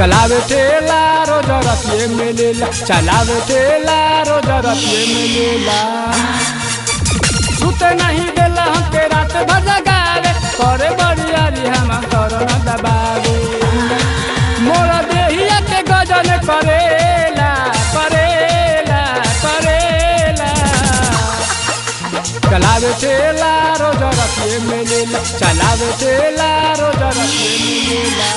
चलावे ठेला रोज रतिये मिलेला चलावे ठेला रोज रतिये मिलेला सुते नहीं देला हमके रात भर जगावे करे बड़ियारी हम करना दबावे मोरा देहिया के गजन करेला करेला करेला चलावे ठेला रोज रतिये मिलेला चलावे ठेला रोज रतिये मिलेला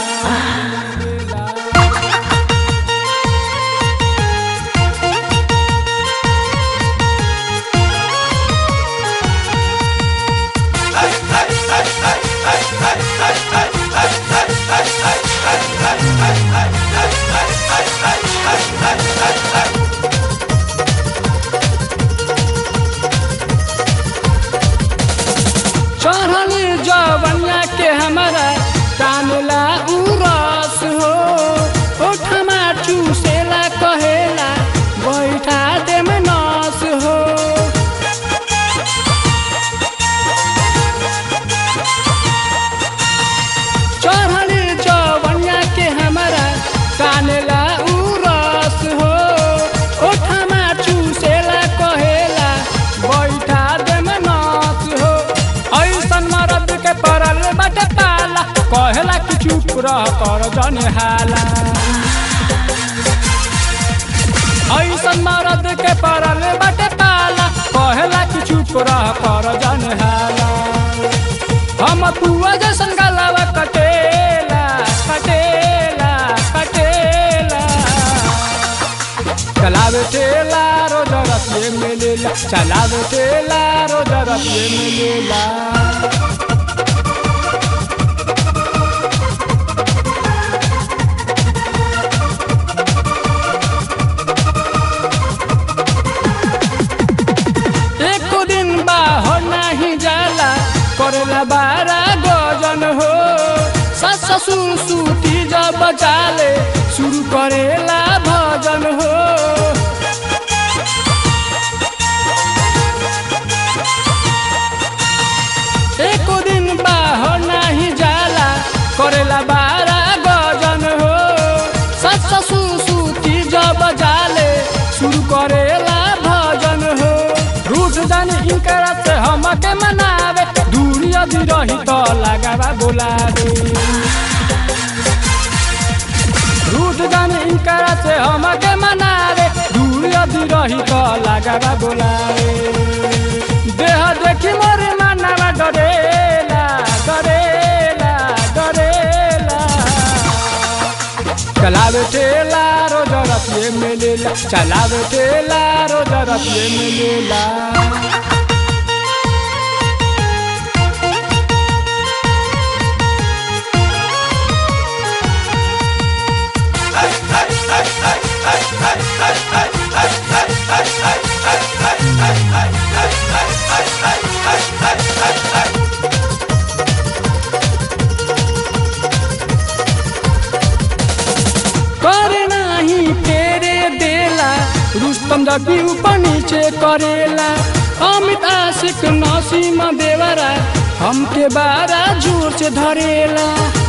चढ़ल जवनिया के हमारा टानला उरस हो ओठमा चूसेला कहेला बैठा दे में नस हो चढ़ल जवनिया के हमारा टानला उरस हो ओठमा चूसेला कहेला बैठा दे में नस हो ऐसन मरद के पड़ल बाटे पाला कहेला कि चुप रह कर जने हाला ऐसन मरद के पड़ल बाटे पाला कहेला कि चुप रह कर जने हाला हम पुआ जैसन गलावा कटेला कटेला कटेला चलावे ठेला रोज रतिये मिलेला चलावे ठेला रोज रतिये मिलेला एको दिन बाहर नहीं जाला करेला बारा गजन हो सस ससुर सूती जब जाले शुरू करेला भजन हो एको दिन बाहर नहीं जाला करेला बारा गजन हो सस ससुर सूती जब जाले शुरू करेला भजन हो रूठ जानी इनकरा से हमके मनावे दूरी यदि रही तो लगावा बोलावे रूठ जानी इनकरा से हमके मनावे दूरी यदि रही तो लगावा बोलावे देह देखी मोर मानवा डरेला डरेला डरेला चलावे ठेला रोज रतिये मिलेला चलावे ठेला रोज रतिये मिलेला करे नाही फेरे देला रुस्तम जबी ऊपर नीचे करेला अमित आशिक नसीम देवरा हमके बारा जोर से धरेला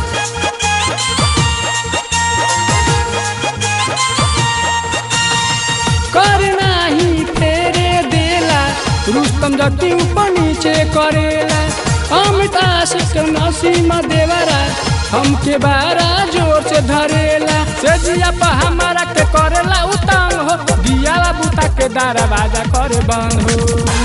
करे नाही फेरे देला रुस्तम जबी ऊपर नीचे करेला अमित आशिक नसीम देवरा हमके बारा जोर से धरेला से जिया पर हमारा के करेला उतांग हो दिया बुता के दरवाजा करे बंद हो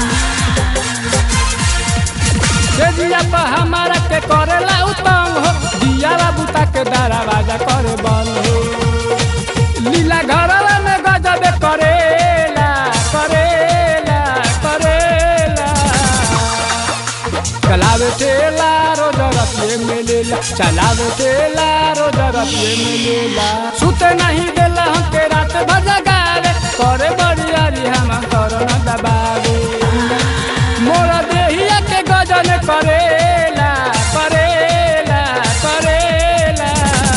से जिया पर हमारा के करेला उतांग हो दिया बुता के दरवाजा करे बंद हो लीला घरवा में गजब करेला करेला करेला चलावे ठेला रोज रतिये मिलेला चलावे ठेला रोज रतिये मिलेला सुते नहीं देला हमके रात भर जगावे करे बड़ियारी हम करना दबावे मोरा देहिया के गजन करेला करेला करेला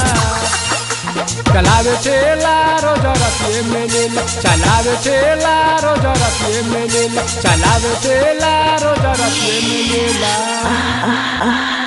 चलावे ठेला रोज रतिये मिलेला चलावे ठेला रोज रतिये मिलेला चलावे ठेला रोज रतिये मिलेला